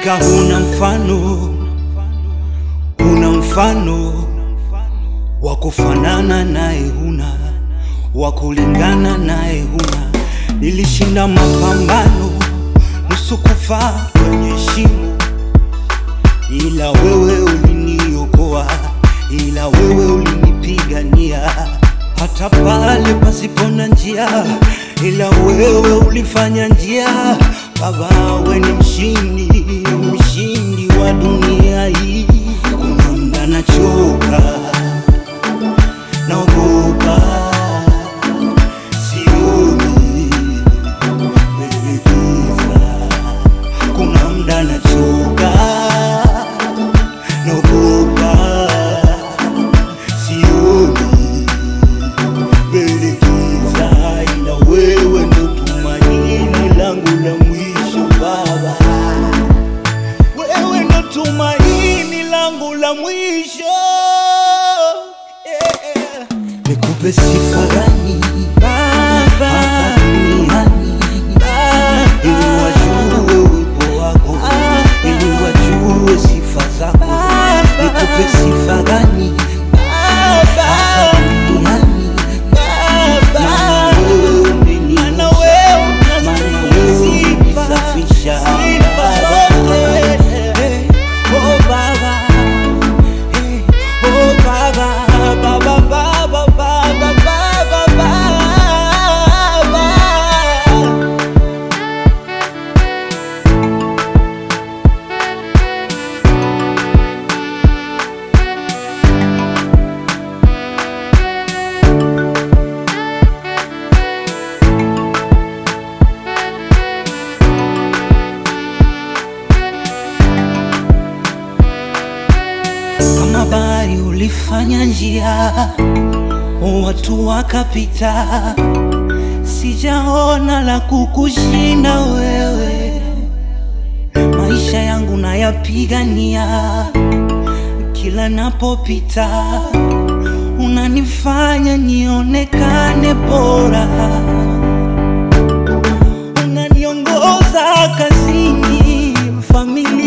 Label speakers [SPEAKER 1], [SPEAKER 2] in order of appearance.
[SPEAKER 1] Hakika huna mfano, huna mfano wa kufanana naye, huna wa kulingana naye, huna. Nilishinda mapambano nusu kufa kwenye shimo, ila wewe uliniokoa, ila wewe ulinipigania hata pale pasipo na njia, ila wewe ulifanya njia. Baba, we ni mshindi, mshindi wa dunia hii. Kuna muda nachoka, naogopa, sioni mbele giza. Kuna muda nachoka, naogopa, sioni mbele giza, ila wewe ndo tumaini langu la mwisho Baba, wewe ndo tumaini langu la mwisho yeah. Nikupe sifa gani Baba hapa duniani ili wajue uwepo wako, ili wajue sifa zako. Nikupe sifa gani hapa duniani maana wewe umeniosha, maana wewe umenisafisha. Eh, oh Baba, eh, oh Baba, Baba, Baba, Baba, Baba, Baba. kama bahari ulifanya njia, watu wakapita, sijaona la kukushinda wewe. Maisha yangu nayapigania, kila napopita unanifanya nionekane bora, unaniongoza kazini, familia